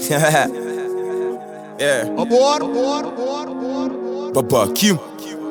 yeah. Aboard, aboard, aboard, aboard, aboard. Baba Kim.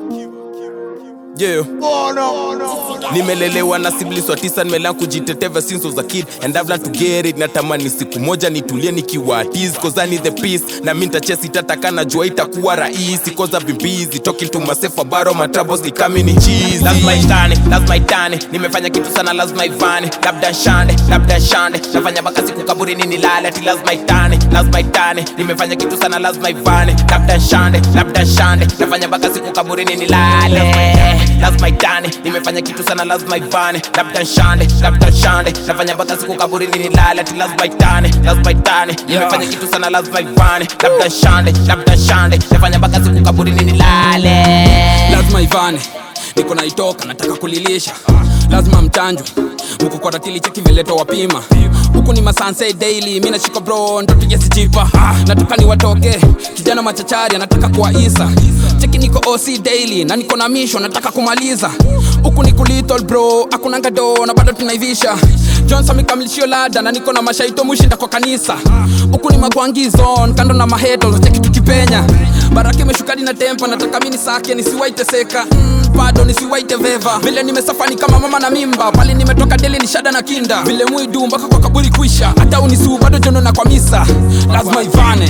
Yeah. Oh, no, no, no. nimelelewa na siblings wa tisa nimelan kujiteteva since was a kid and I've learned to get it natamani siku moja nitulie nikiwa artist cause I need the peace na mi ntachesi tataka najua itakuwa rahisi cause I've been busy talking to myself about all my troubles ni kami ni cheese lazima itane lazima itane nimefanya kitu sana lazima ivane labda shande labda shande nafanya mpaka siku kaburini nilale ati lazima itane lazima itane nimefanya kitu sana lazima ivane labda shande labda shande nafanya mpaka siku kaburini nilale lazima itane nimefanya kitu sana lazima ivane labda shande labda shande nafanya mpaka siku kaburini nilale ati lazima itane lazima itane nimefanya kitu sana lazima ivane labda shande labda shande nafanya mpaka siku kaburini nilale lazima ivane niko naitoka nataka kulilisha lazima mchanjwe huku kwa ratili cheki imeletwa wapima huku ni masanse daily mi nashika bro ndo tujesichipa nataka ni watoke kijana machachari anataka kuwa isa cheki niko oc daily na niko na misho nataka kumaliza huku ni kulittle bro akunanga do na bado tunaivisha johnson mikamilishio lada na niko na mashaito mushinda kwa kanisa huku ni magwangi zone kando na maheto cheki tukipenya baraka imeshukadi na tempa nataka mini sake nisiwaiteseka mm, bado nisiwaite veva vile nimesafani kama mama na mimba pale nimetoka deli ni shada na kinda vile mwidu mpaka kwa kaburi kuisha hata unisuu bado jono na kwa misa lazima ivane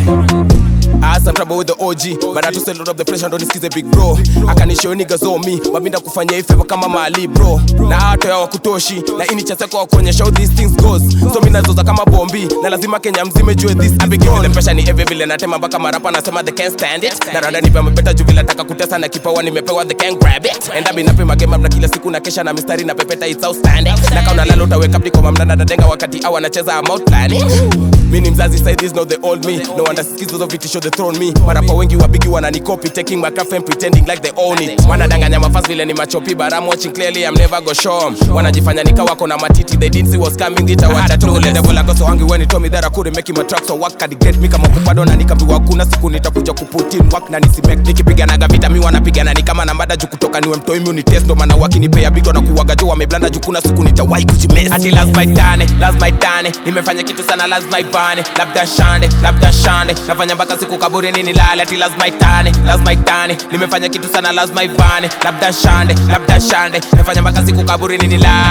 I had some trouble with the OG But I just a lot of the pressure ndo nisikize big bro akanishow niggas on me wabinda kufanya hii favor kama mali bro na hata ya wakutoshi na ini chaseko wakuonyesha how these things goes so mi nazoza kama bombi na lazima Kenya mzime jue this I be giving the pressure ni every vile natema mpaka marapa nasema they can't stand it na rada nipe mapeta juu vile nataka kutesa na kipawa nimepewa they can't grab it and I be napima game up na kila siku na kesha na mistari na pepeta it's outstanding na kauna lalo utaweka up niko mamdana dadenga wakati au anacheza I'm out planning mi ni mzazi side this not the old me no wonder skizo of vitisho they thrown me marapa wengi wabigi wananikopi taking my craft and pretending like they own it wanadanganya mafasi vile ni machopi but I'm watching clearly I'm never go show 'em. wanajifanya nika wako na matiti they didn't see what's coming it awata tu the devil I got so hungry when he told me that I couldn't make him a track so work had get me kama kupado na nikambiwa kuna siku nitakuja kuputin work na nisimek nikipiganaga vita mi wanapigana ni kama nambada juu kutoka niwe mtoi mi unitest ndo maana wakinipea bito na kuwaga juu wameblanda juu kuna siku nitawahi kujimesi ati lazima itane lazima itane nimefanya kitu sana lazima ivane labda shande labda shande nafanya mpaka siku kaburini nilale ati lazima itane lazima itane nimefanya kitu sana lazima ivane labda shande labda shande nafanya mpaka siku kaburini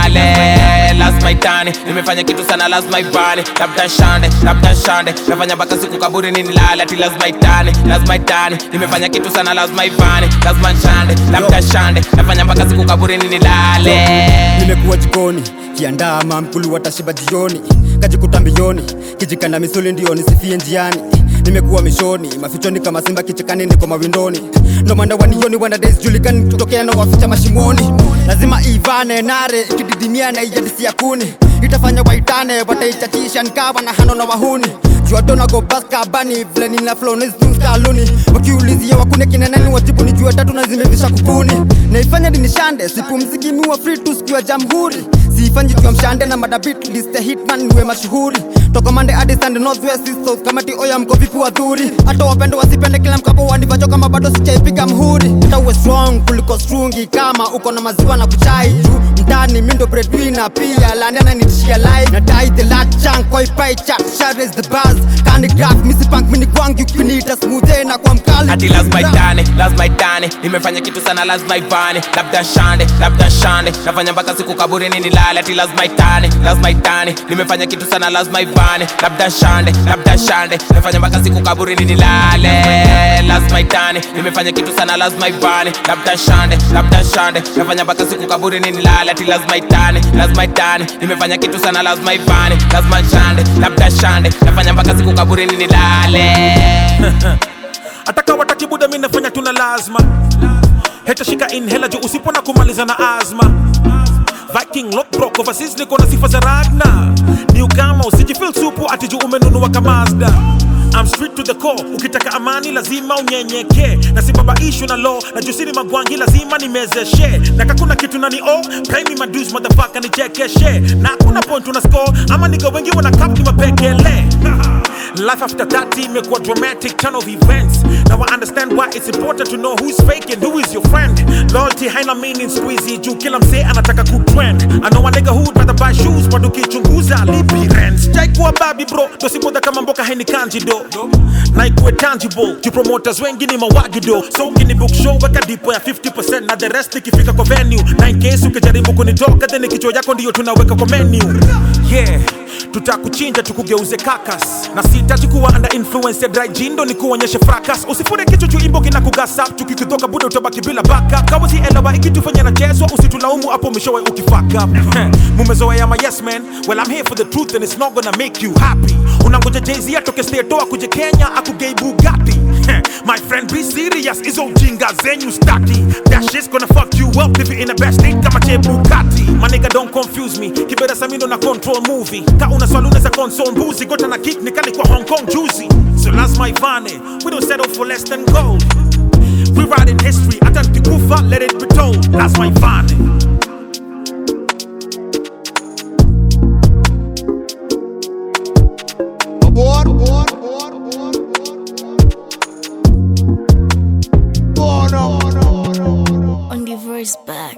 nilale lazima itane nimefanya kitu sana lazima ivane labda shande labda shande nafanya mpaka siku kaburini nilale ati lazima itane lazima itane nimefanya kitu sana lazima ivane lazima shande labda shande nafanya mpaka siku kaburini nilale nimekuwa jikoni kiandaa mamkulu watashiba jioni kajikuta mbioni kijikanda misuli ndio nisifie njiani nimekuwa mishoni mafichoni kama simba kichekani niko mawindoni ndo mwanda wanioni wanda days julikani kutokea na waficha mashimoni lazima ivane nare kididimia na ijadisia kuni itafanya waitane wataichatisha nkawa na hano na wahuni juadona go baska bani vile nina flow nistumskaluni wakiulizia wakune kinenani wajibu ni jua tatu na zimevisha kukuni naifanya dinishande sipumziki miwa free tu siku ya jamhuri siifanyi jua mshande na madabit liste hitman niwe mashuhuri toka mande hadi sande northwest east south kamati oya mko vipi wadhuri hata wapende wasipende kila mkapo wandivacho kama bado sijaipiga mhuri hata uwe strong kuliko strungi kama uko na maziwa na kuchai juu mndani mindo breadwinner pia landana nitishia live na dai the lat chunk koi pie chat share is the buzz kani graph misi punk mini gwangi ukinita smooth na kwa mkali ati lazima itane lazima itane nimefanya kitu sana lazima ivane labda shande labda shande nafanya mpaka siku kaburini nilale ati lazima itane lazima itane nimefanya kitu sana lazima ivane labda shande labda shande nafanya mpaka siku kaburini nilale lazima itane nimefanya kitu sana lazima ivane labda shande labda shande nafanya mpaka siku kaburini nilale ati lazima itane lazima itane nimefanya kitu sana lazima ivane lazima shande labda shande nafanya mpaka siku kaburini nilale ataka wataki buda mi nafanya tuna lazima heta shika inhela juu usipo na kumaliza na azma Viking lockbrock overseas niko na sifa za Ragna New kama usijifeel supu ati juu umenunua kamazda I'm straight to the core ukitaka amani lazima unyenyeke na sibabaishwe na law na jusini magwangi lazima nimezeshe na kakuna kitu nani oh pay me my dues motherfucker nichekeshe na kuna point una score ama niga wengi wana cup ni mapekele Life after 30 imekuwa dramatic turn of events Now I understand why it's important to know who's fake and who is your friend Loyalty haina meaning squeezy juu kila msee anataka kutrend I know a nigga who'd rather buy shoes but ukichunguza lipi rent Sijai kuwa babi bro dosipoda kama mboka kahe ni kanjido na ikuwe tangible juu promoters wengi ni mawagido so ukini book show weka dipo ya 50% na the rest ikifika kwa venue na in case ukijaribu kunitoka then kichwa yako ndiyo tunaweka kwa menu yeah tutakuchinja tukugeuze kakas na sitaji kuwa under influence ya dry gin ndo ni kuonyeshe fracas usifure kichwa juu imbo kina kugasap tukikutoka buda utabaki bila backup kama si elewa ikitufanya nachezwa usitulaumu hapo mwishowe ukifuck up mumezoea ma yes man well I'm here for the truth and it's not gonna make you happy unangoja jay atoke stato akuje kenya akugei bugatti my friend be serious izo ujinga zenyu staki that shit's gonna fuck you up if you in the best state kama che bugatti my nigga don't confuse me kibera samindo na control movie ka una swali unaweza console mbuzi gota na kick nikali kwa hong kong juicy so lazima ivane we don't settle for less than gold we write in history hata nikikufa let it be told lazima ivane Aboard, aboard, aboard, aboard, aboard. Oh no, no, no, no. on the verse back.